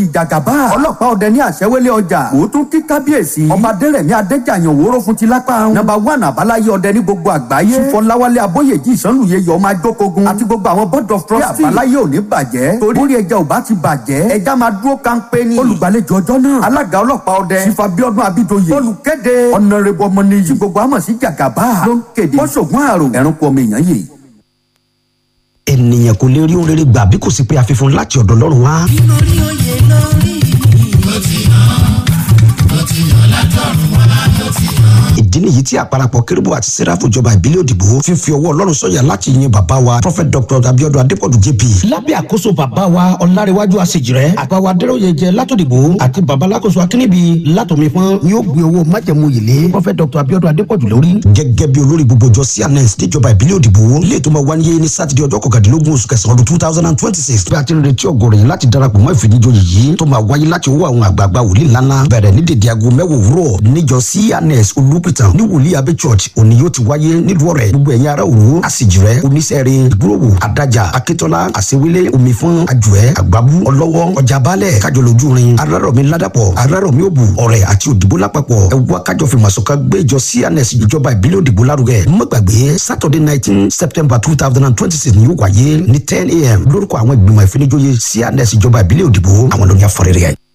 abidoyi jagaba ọlọ́pàá ọdẹ ní àṣẹwélé ọjà òótún kí kábíyèsí ọba adẹ́rẹ̀mí adéjàyàn òwúrọ̀ fún ti lápá nọ́mbà one àbáláyé ọdẹ ní gbogbo àgbáyé fọláwálé abóyèjì ìsánlùyẹ yọ ọmọ ajókogun àti gbogbo àwọn board of trustees àbáláyé ò ní bàjẹ́ torí orí ẹja ò bá ti bàjẹ́ ẹja máa dúró kánpé ní olùgbàlejò ọjọ́ náà alága ọlọ́pàá ọdẹ sífà bíọ́dún abidoye olùkéde ọ̀nàrẹ́bù ọmọnìyí tí gbogbo àmọ̀ sí jàgàbá ló ń kéde bọ́sọ̀gùn àrò ẹ̀rùnkù ọmọ èèyàn yìí. ènìyàn kò lè rí ohun rere gbà bí kò sí pé àfihàn láti ọ̀dọ̀ Ọlọ́run wá. lórí oyè lórí ló ti hàn ló ti hàn látọ̀run wá ló ti hàn. ìdí nìyí tí àparapọ̀ kérúbù àti sẹ́ráfù ìjọba ìbílẹ̀ òdìbò fífi ọwọ́ ọlọ́run sọ̀yà láti yin bàbá wa prophet dr abiodun adepoju jp. lábẹ́ àkóso bàbá wa ọ̀làríwájú àṣejìrẹ́ àgbàwá adéròyè jẹ látòdìbò àti bàbá alákòóso akínníbi látòmífọ́n ni ó gbé owó májẹ̀mú yìlé prophet dr abiodun adepoju lórí. gẹ́gẹ́ bí olórí gbogbo jọ cns níjọba ìbílẹ̀ òdìbò ilé tó máa wáyé ní sátidé ọjọ́ kọkàndínlógún oṣù kẹsàn-án ọdún two thousand and twenty six bí a ti ń retí ọgọ́rọ̀ yẹn láti darapọ̀ mọ́ ìfìdíjọyè yìí tó máa wáyé láti owó àwọn àgbààgbà wòlíì ńláńlá bẹ̀rẹ̀ ní dèdè aago mẹ́wàá òwúrọ̀ níjọ cns olùpìtàn ní wòlíì abẹ́ church òní yóò ti wáyé nílùú ọ̀rẹ́ gbogbo ẹ̀yin ará òru àsìjìrẹ́ oníṣẹ́rin ìgbúròwò adájà akíntọ́lá àṣewélé omifọ́n àjùẹ́ àgbábú ọlọ́wọ́ ọjà balẹ̀ kájọlójúrin arárọ̀mí ládàpọ̀ arárọ̀mí òbù ọ̀rẹ́ àti òdìbò lápapọ̀ ẹ̀wá kájọ fi màsọ̀ká gbé ìjọ cns ìjọba ìbílẹ̀ òdìbò lárugẹ má gbàgbé saturday nineteen september two thousand and twenty six ni yóò wáyé ní ten a.m. lórúkọ àwọn ìgbìmọ̀ ìfinijóye cns ìjọba ìbílẹ̀ òdìbò àwọn lóní afọrẹ́rẹ́ ẹ̀.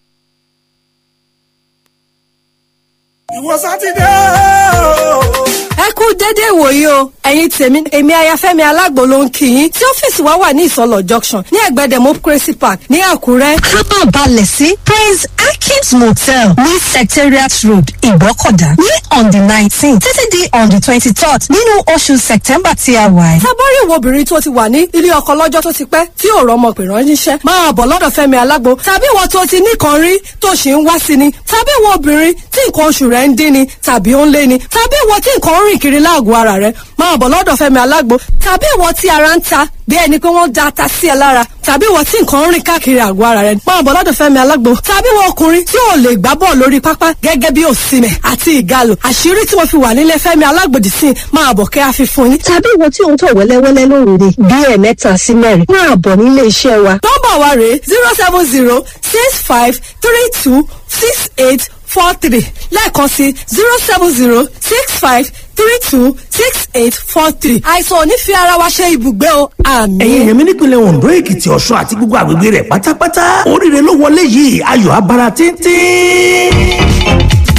ìwọ sátidé o. ẹ kú dédé ìwòyí o ẹ̀yin tèmi èmi ayafẹ́mi alágbo ló ń kí yín tí ọ́fíìsì wa wà ní ìsọlọ junction ní ẹ̀gbẹ́ democracy park ní àkúrẹ́. kábà balẹ̀ sí praise akins motel ní secretariat road ìgbọ́kọ̀dá ní on the nineteen títí di on the twenty-third nínú oṣù september tí a wà yìí. tábọ́rì wo obìnrin tó ti wà ní ilé ọkọ lọ́jọ́ tó ti pẹ́ tí ò rọmọ pè ránṣẹ́ máa bọ̀ lọ́dọ̀ fẹ́mi alágbo tàbí ìwọ tó ti nìkan rí tó ṣì ń wá sí ni tàbí ìwọ obìnrin tí nǹkan oṣù rẹ̀ ń dín ni tàbí ó ń lé ni tàbí ìwọ tí nǹkan ń rìn kiri láàgọ̀ ara rẹ̀ máa bọ̀ lọ́dọ̀ fẹ́mi alágbo tàbí ìwọ tí ara ń ta bí ẹni pé wọ́n da ata sí ẹ lára tàbí ìwọ tí nǹkan ń rìn káàkiri àgọ́ ara rẹ̀ máa bọ̀ lọ́dọ̀ fẹ́mi alágbo tàbí ìwọ ọkùnrin tí ò lè gbá bọ́ọ̀ lórí pápá gẹ́gẹ́ bí òsìmẹ̀ àti ìgalò àṣírí tí mo fi wà nílé fẹ́mi alágbòdì sí máa bọ̀ kẹ́ àfi fún yín. tàbí ìwọ tí ò ń tọ̀ wẹ́lẹ́wẹ́lẹ́ lóòrè bí ẹ̀ẹ̀mẹ́ta sí mẹ́rin máa bọ̀ nílé iṣẹ́ wa. nọ́mbà wa rèé zero seven zero six five three two six eight four three lẹ́ẹ̀kan sí zero seven zero six five three two six eight four three. àìsàn ò ní fi ara wa ṣe ibùgbé o àmì. ẹ̀yin èèyàn mi nípìnlẹ̀ ondo èkìtì ọ̀ṣun àti gbogbo àgbègbè rẹ̀ pátápátá oríire ló wọlé yìí ayọ̀ abara tíntín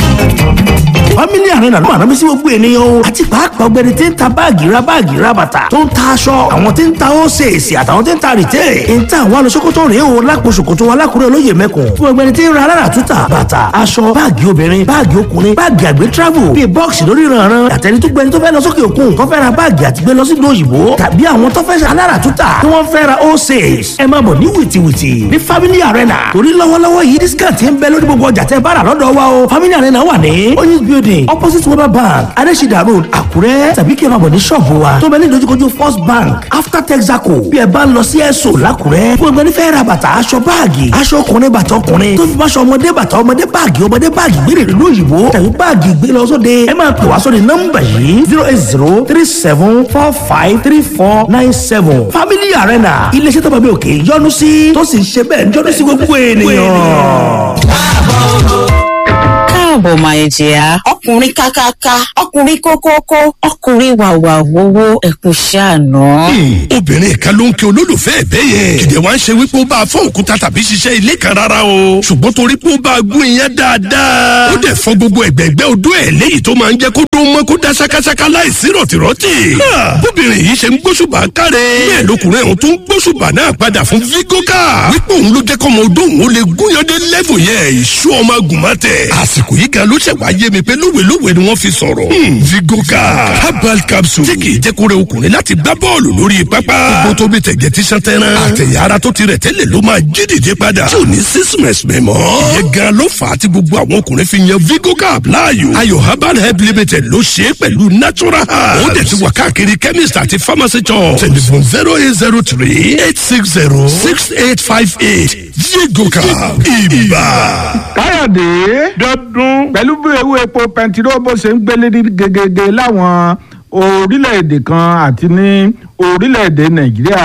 family arena ló máa rán mi sí gbogbo ènìyàn o àti pàápàá ọ̀gbẹ́ni tí ń ta báàgì ra báàgì ra bàtà tó ń ta aṣọ àwọn tí ń ta ósèèsì àtàwọn tí ń ta rìtẹ́ ń ta àwọn alọ́sọ́kótó rèé o lápò ṣòkòtò wa lákùrẹ́ olóyè mẹ́kùn fún ọ̀gbẹ́ni tí ń ra alára túta bàtà aṣọ báàgì obìnrin báàgì ọkùnrin báàgì àgbẹ̀ travel bíi bọ́ọ̀sì lórí ìrànràn àtẹni tó gbẹni tó fẹ́ lọ sókè òkun tó fẹ́ ra báàgì àti gbé lọ sí ìlú òyìnbó tàbí àwọn tó fẹ́ alára túta tí wọ́n fẹ́ ra ósèès ẹ máa bọ̀ ní wìtìwìtì ní family arena torí lọ́wọ́lọ́wọ́ yìí discount ń bẹ lórí gbogbo ọjà tẹ́ bá rà lọ́dọ̀ wa o family arena wà ní oyinz building opposite weber bank adesida road àkúrẹ́ tàbí kí ẹ máa bọ̀ ní ṣọ́ọ̀bù wa tó bẹ ní ìdojúkojú first bank after texaco bí ẹ bá ń lọ sí ẹ̀sọ́ làkúrẹ́ fún ẹgbẹ́ nífẹ̀ẹ́ ra bàtà aṣọ báàgì aṣọ ọkùnrin bàtà ọkùnrin tó fi báṣọ ọmọdé bàtà ọmọdé báàgì ọmọdé báàgì gbére ìlú òyìnbó tàbí báàgì gbé lọ sóde ẹ máa pè wá sóde nọ́mbà yìí zero eight zero three seven four five three four nine seven family arena iléeṣẹ́ tó bá bí òkè yọ́nú sí tó sì ń ṣe bẹ́ẹ̀ yọ́nú sí gbogbo ènìyàn. káàbọ̀ máa jẹ́ ọkùnrin kákáká ọkùnrin kókókó ọkùnrin wàwà wowó ẹkùn ṣàánú. obìnrin kan ló ń kí olólùfẹ́ ẹ̀ bẹ́ẹ̀ yẹn kìdẹ̀ wá ń ṣe wípé ó bá a fọ́ òkúta tàbí ṣiṣẹ́ ilé kan rárá o ṣùgbọ́n torí pé ó bá a gún iyán dáadáa ó dẹ̀ fọ́ gbogbo ẹ̀gbẹ́gbẹ́ odó ẹ̀ léyìí tó máa ń jẹ́ kó dún mọ́ kó dá ṣákáṣáká láìsí rọ̀tìrọ̀tì. bóbìnrin yìí ṣe ń gbóṣùbà káre bẹ́ẹ̀ lọkùnrin ọ̀hún tó ń gbóṣùbà náà padà fún vigoka wípé òun ló jẹ́ kọ́mọ odó òun ó lè gúnyandé lẹ́fù yẹn ìṣú ọmọ agùnmọ́tẹ̀ àsìkò yìí gan ló ṣẹ̀ wá yé mi pé lówelówe ni wọ́n fi sọ̀rọ̀. vigoka herbal capsule tí kìí jẹ́ kó rẹ ọkùnrin láti gbá bọ́ọ̀lù lórí pápá. gbogbo tó bí tẹ̀gẹ̀ tí sàn tẹ́rán. àtẹ̀yà ara tó ti rẹ̀ tẹ́lẹ̀ ló máa jí dìde padà. tí ò ní sísìmẹ̀sì mẹ́mọ́. ìyẹn gan ló fà á tí gbogbo àwọn ọkùnrin fi yan vigoka láàyò. ayò herbal help limited ló ṣe é pẹ̀lú natural herbs. ó dẹ̀ ti wà káàkiri chemist àti pharmacy shop. telephone zero eight zero three eight six zero six eight five eight vigoka ibà. káyọ̀dé dọ́dún pẹ̀lú bí ewu epo pẹntiró bó ṣe ń gbélé ní gegege láwọn orílẹ̀-èdè kan àti ní orílẹ̀-èdè nàìjíríà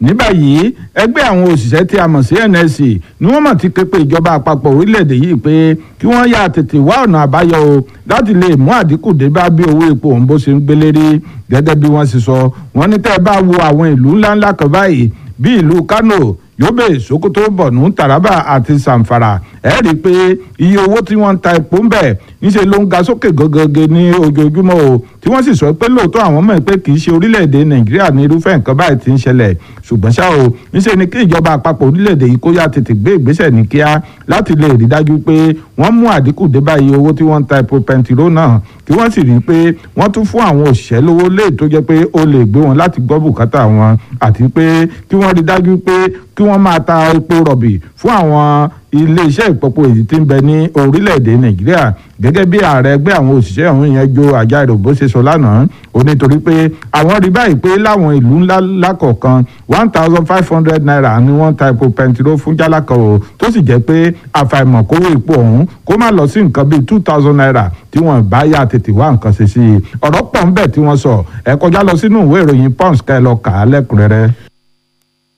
ní báyìí ẹgbẹ́ àwọn òṣìṣẹ́ tí a mọ̀ sí NSC ni wọ́n mọ̀ ti ké pe ìjọba àpapọ̀ orílẹ̀-èdè yìí pé kí wọ́n yà tètè wá ọ̀nà àbáyọ o láti lè mú àdínkù dé bá bí owó epo òun bó ṣe ń gbélé rí gẹ́gẹ́ bí wọ́n ṣe sọ wọ́n ní tẹ́ ẹ bá wo àwọn ìlú ńláńlá kan báyìí bí ìlú Kano Yobe Sokoto Borno Taraba àti Zamfara ẹ rí i pé iye owó tí wọ́n ń ta epo ń bẹ̀ níṣẹ́ ló ń ga sókè gọ́gọ́gẹ́ ní ojoojúmọ́ o tí wọ́n sì sọ pé lóòótọ́ àwọn mọ̀ pé kì í ṣe orílẹ̀-èdè Nàìjíríà ní irúfẹ́ nǹkan báyìí ti ń ṣẹlẹ̀ ṣùgbọ́n ṣá o níṣẹ́ ni kí ìjọba àpapọ̀ orílẹ̀-èdè yìí kó yá tètè gbé ìgbésẹ̀ ní kíá láti lè rí dájú pé wọ́n mú àdínkù dé bá iye owó tí wọ́n ń ta epo pẹntiró náà kí wọ́n sì rí i pé wọ́n tún fún àwọn òṣìṣẹ́ lówó lé tó jẹ́ pé ó lè gbé wọn láti gbọ́ bùkátà wọn àti pé kí wọ́n rí dájú pé kí wọ́n máa ta epo rọ̀bì fún àwọn iléeṣẹ́ ìpọ́pọ̀ èyí tí ń bẹ ní orílẹ̀-èdè nàìjíríà gẹ́gẹ́ bí ààrẹ ẹgbẹ́ àwọn òṣìṣẹ́ ọ̀hún yẹn jo àjàrò bó ṣe sọ lánàá ó nítorí pé àwọn rí báyìí pé láwọn ìlú ńlá lákọ̀ọ̀kan one thousand five hundred naira ni wọ́n ta epo pẹntiró fún jálá kan o tó sì jẹ́ pé àfàìmọ̀ kówó epo ọ̀hún kó má lọ sí nǹkan bíi two thousand naira tí wọ́n bá yà tètè wá nǹkan ṣe sí i ọ̀rọ̀ pọ̀ ń bẹ tí wọ́n sọ ẹ kọjá lọ sínú ìwé ìròyìn punch ká ẹ lọ kà á lẹ́kùnrẹ́rẹ́.